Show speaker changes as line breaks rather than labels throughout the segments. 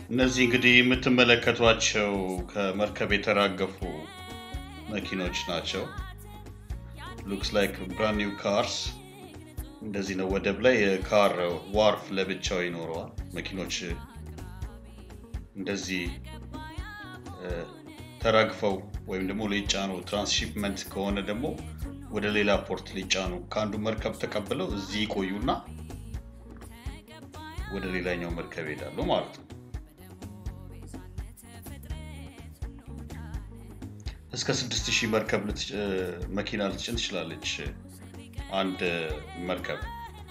እነዚህ እንግዲህ የምትመለከቷቸው ከመርከብ የተራገፉ መኪኖች ናቸው። ሉክስ ላይክ ብራንድ ኒው ካርስ። እንደዚህ ነው። ወደብ ላይ የካር ዋርፍ ለብቻው ይኖረዋል። መኪኖች እንደዚህ ተራግፈው ወይም ደግሞ ሊጫኑ ትራንስሺፕመንት ከሆነ ደግሞ ወደ ሌላ ፖርት ሊጫኑ ከአንዱ መርከብ ተቀብለው እዚህ ይቆዩና ወደ ሌላኛው መርከብ ይሄዳሉ ማለት ነው። እስከ 6000 መርከብ መኪና ልትጭን ትችላለች አንድ መርከብ።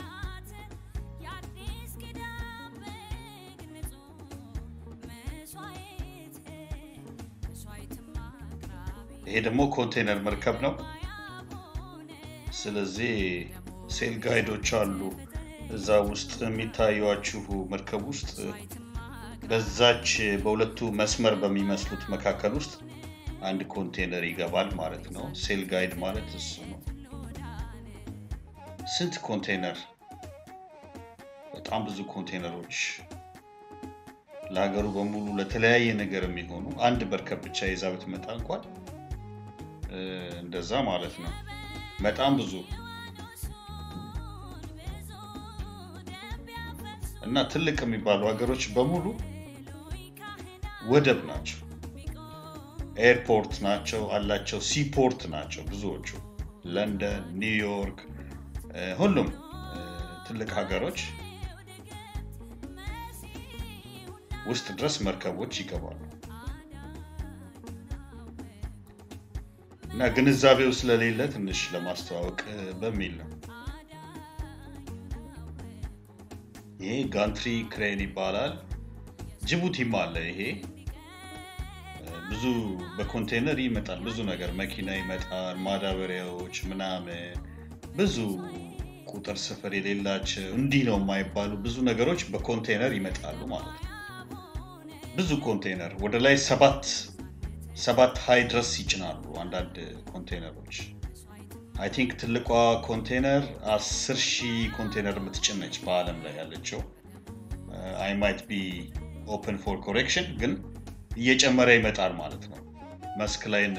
ይሄ ደግሞ ኮንቴነር መርከብ ነው። ስለዚህ ሴል ጋይዶች አሉ እዛ ውስጥ የሚታዩችሁ መርከብ ውስጥ በዛች በሁለቱ መስመር በሚመስሉት መካከል ውስጥ አንድ ኮንቴነር ይገባል ማለት ነው። ሴል ጋይድ ማለት እሱ ነው። ስንት ኮንቴነር! በጣም ብዙ ኮንቴነሮች ለሀገሩ በሙሉ ለተለያየ ነገር የሚሆኑ አንድ መርከብ ብቻ ይዛ ብትመጣ እንኳን እንደዛ ማለት ነው። በጣም ብዙ እና ትልቅ የሚባሉ ሀገሮች በሙሉ ወደብ ናቸው፣ ኤርፖርት ናቸው አላቸው፣ ሲፖርት ናቸው ብዙዎቹ። ለንደን፣ ኒውዮርክ፣ ሁሉም ትልቅ ሀገሮች ውስጥ ድረስ መርከቦች ይገባሉ። እና ግንዛቤው ስለሌለ ትንሽ ለማስተዋወቅ በሚል ነው። ይሄ ጋንትሪ ክሬን ይባላል። ጅቡቲም አለ። ይሄ ብዙ በኮንቴነር ይመጣል። ብዙ ነገር መኪና ይመጣል፣ ማዳበሪያዎች ምናምን፣ ብዙ ቁጥር ስፍር የሌላቸው እንዲህ ነው የማይባሉ ብዙ ነገሮች በኮንቴነር ይመጣሉ ማለት ነው። ብዙ ኮንቴነር ወደ ላይ ሰባት ሰባት ሀይ ድረስ ይጭናሉ አንዳንድ ኮንቴነሮች። አይ ቲንክ ትልቋ ኮንቴነር አስር ሺህ ኮንቴነር የምትጭን ነች በዓለም ላይ ያለችው። አይ ማይት ቢ ኦፕን ፎር ኮሬክሽን፣ ግን እየጨመረ ይመጣል ማለት ነው። መስክ ላይን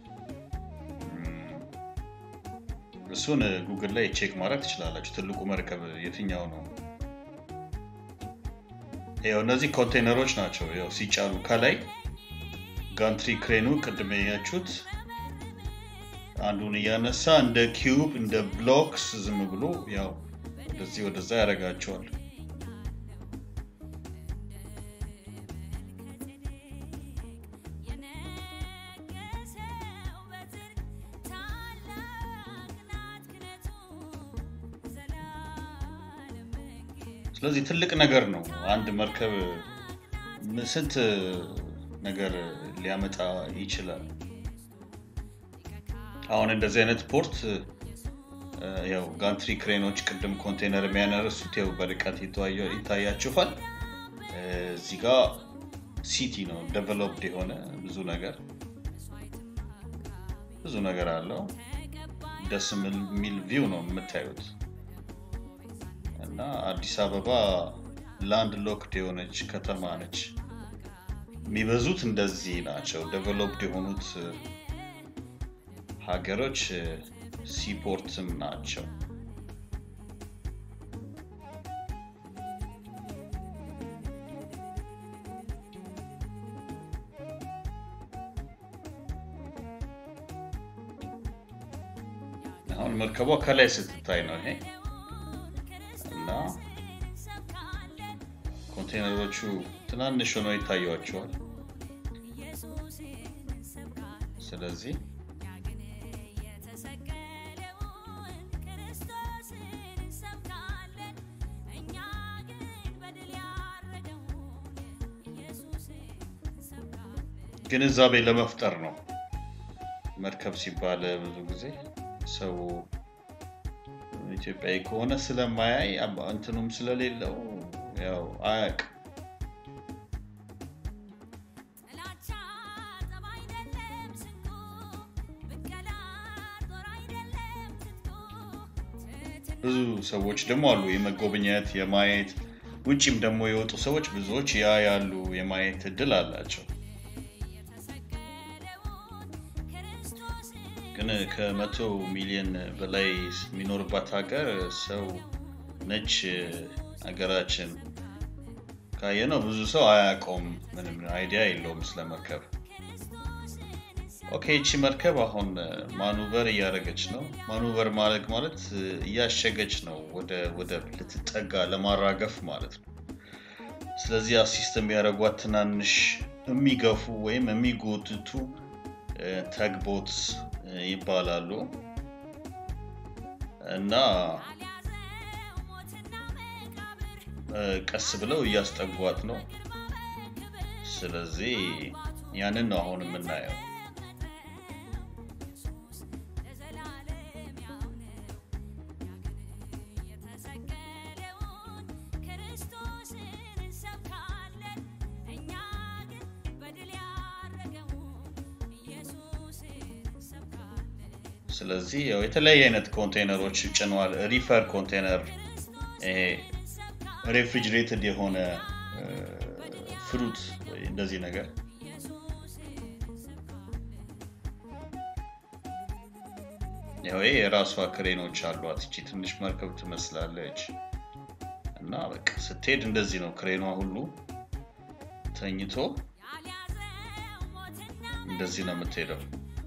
እሱን ጉግል ላይ ቼክ ማድረግ ትችላላችሁ። ትልቁ መርከብ የትኛው ነው? ያው እነዚህ ኮንቴነሮች ናቸው። ያው ሲጫኑ ከላይ ጋንትሪ ክሬኑ ቅድም ያያችሁት አንዱን እያነሳ እንደ ኪዩብ እንደ ብሎክስ ዝም ብሎ ያው ወደዚህ ወደዛ ያደርጋቸዋል። ስለዚህ ትልቅ ነገር ነው። አንድ መርከብ ስንት ነገር ሊያመጣ ይችላል። አሁን እንደዚህ አይነት ፖርት ያው ጋንትሪ ክሬኖች ቅድም ኮንቴነር የሚያነርሱት ያው በርቀት ይታያችኋል። እዚህ ጋ ሲቲ ነው ዴቨሎፕድ የሆነ ብዙ ነገር ብዙ ነገር አለው። ደስ የሚል ቪው ነው የምታዩት። እና አዲስ አበባ ላንድ ሎክድ የሆነች ከተማ ነች። የሚበዙት እንደዚህ ናቸው። ዴቨሎፕድ የሆኑት ሀገሮች ሲፖርትም ናቸው። አሁን መርከቧ ከላይ ስትታይ ነው ይሄ እና ኮንቴነሮቹ ትናንሽ ሆነው ይታያቸዋል። ስለዚህ ግንዛቤ ለመፍጠር ነው። መርከብ ሲባል ብዙ ጊዜ ሰው ኢትዮጵያዊ ከሆነ ስለማያይ እንትኑም ስለሌለው ያው አያውቅም። ብዙ ሰዎች ደግሞ አሉ የመጎብኘት የማየት ውጭም ደግሞ የወጡ ሰዎች ብዙዎች ያ ያሉ የማየት እድል አላቸው። ግን ከመቶ ሚሊዮን በላይ የሚኖርባት ሀገር ሰው ነች ሀገራችን ካየነው ብዙ ሰው አያውቀውም። ምንም አይዲያ የለውም ስለ መርከብ። ኦኬ ይቺ መርከብ አሁን ማኑቨር እያደረገች ነው። ማኑቨር ማለት ማለት እያሸገች ነው ወደ ወደብ ልትጠጋ ለማራገፍ ማለት ነው። ስለዚህ አሲስት የሚያደርጓት ትናንሽ የሚገፉ ወይም የሚጎትቱ ተግቦት ይባላሉ እና ቀስ ብለው እያስጠጓት ነው። ስለዚህ ያንን ነው አሁን የምናየው። ስለዚህ ያው የተለያየ አይነት ኮንቴነሮች ጭኗል። ሪፈር ኮንቴነር ይሄ ሬፍሪጅሬትድ የሆነ ፍሩት ወይ እንደዚህ ነገር ያው ይሄ የራሷ ክሬኖች አሏት። እቺ ትንሽ መርከብ ትመስላለች እና በቃ ስትሄድ እንደዚህ ነው። ክሬኗ ሁሉ ተኝቶ እንደዚህ ነው የምትሄደው።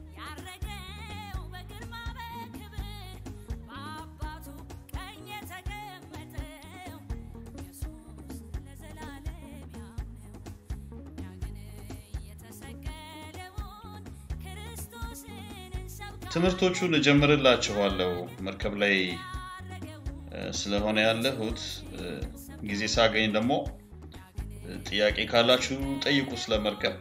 ትምህርቶቹን እጀምርላችኋለሁ መርከብ ላይ ስለሆነ ያለሁት ጊዜ ሳገኝ ደግሞ ጥያቄ ካላችሁ ጠይቁ ስለ መርከብ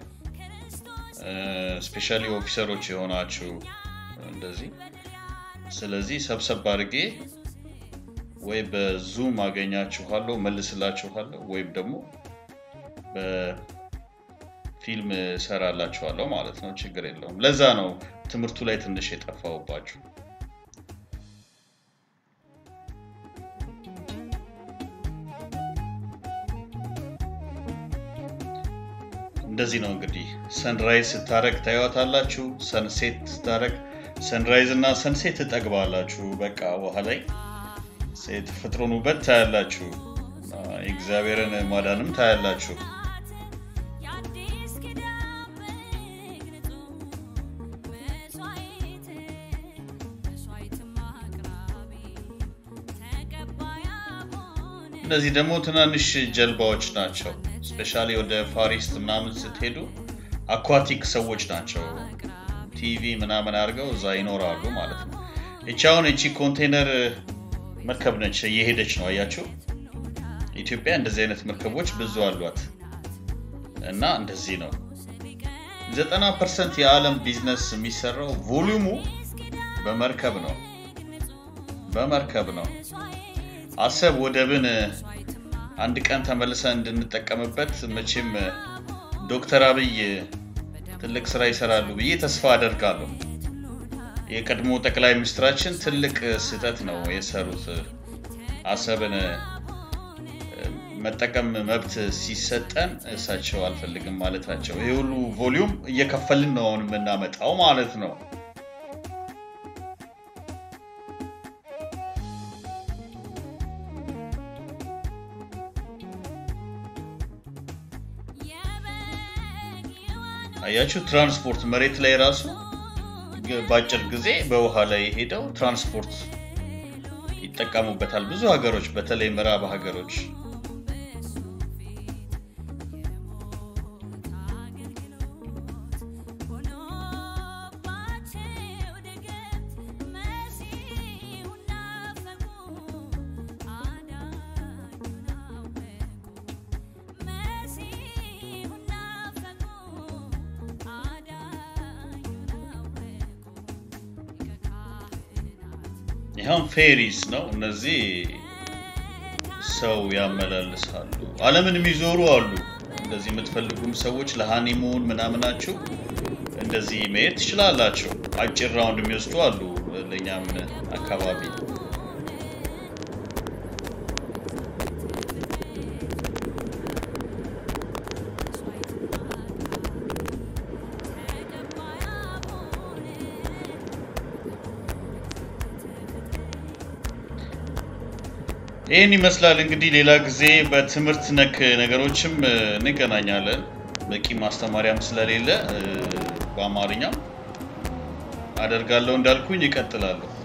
ስፔሻሊ ኦፊሰሮች የሆናችሁ እንደዚህ ስለዚህ ሰብሰብ አድርጌ ወይ በዙም አገኛችኋለሁ መልስላችኋለሁ ወይም ደግሞ በፊልም ሰራላችኋለሁ ማለት ነው ችግር የለውም ለዛ ነው ትምህርቱ ላይ ትንሽ የጠፋውባችሁ እንደዚህ ነው እንግዲህ ሰንራይዝ ስታረግ ታዩታላችሁ ሰንሴት ስታረግ ሰንራይዝ እና ሰንሴት ትጠግባላችሁ በቃ ውሃ ላይ የተፈጥሮን ውበት ታያላችሁ የእግዚአብሔርን ማዳንም ታያላችሁ እነዚህ ደግሞ ትናንሽ ጀልባዎች ናቸው ስፔሻሊ ወደ ፋሪስት ምናምን ስትሄዱ አኳቲክ ሰዎች ናቸው ቲቪ ምናምን አድርገው እዛ ይኖራሉ ማለት ነው እቺ አሁን እቺ ኮንቴነር መርከብ ነች እየሄደች ነው አያችሁ ኢትዮጵያ እንደዚህ አይነት መርከቦች ብዙ አሏት እና እንደዚህ ነው ዘጠና ፐርሰንት የዓለም ቢዝነስ የሚሰራው ቮሊዩሙ በመርከብ ነው በመርከብ ነው አሰብ ወደብን አንድ ቀን ተመልሰን እንድንጠቀምበት መቼም ዶክተር አብይ ትልቅ ስራ ይሰራሉ ብዬ ተስፋ አደርጋለሁ የቀድሞ ጠቅላይ ሚኒስትራችን ትልቅ ስህተት ነው የሰሩት አሰብን መጠቀም መብት ሲሰጠን እሳቸው አልፈልግም ማለታቸው ይህ ሁሉ ቮሊዩም እየከፈልን ነው አሁን የምናመጣው ማለት ነው አያችሁ ትራንስፖርት መሬት ላይ ራሱ በአጭር ጊዜ በውሃ ላይ ሄደው ትራንስፖርት ይጠቀሙበታል ብዙ ሀገሮች በተለይ ምዕራብ ሀገሮች ይኸውም ፌሪስ ነው እነዚህ ሰው ያመላልሳሉ አለምን የሚዞሩ አሉ እንደዚህ የምትፈልጉም ሰዎች ለሃኒሙን ምናምናችሁ እንደዚህ መሄድ ትችላላችሁ አጭር ራውንድ የሚወስዱ አሉ ለእኛም አካባቢ ይህን ይመስላል እንግዲህ። ሌላ ጊዜ በትምህርት ነክ ነገሮችም እ፣ እንገናኛለን። በቂ ማስተማሪያም ስለሌለ እ፣ በአማርኛም አደርጋለሁ እንዳልኩኝ ይቀጥላለሁ።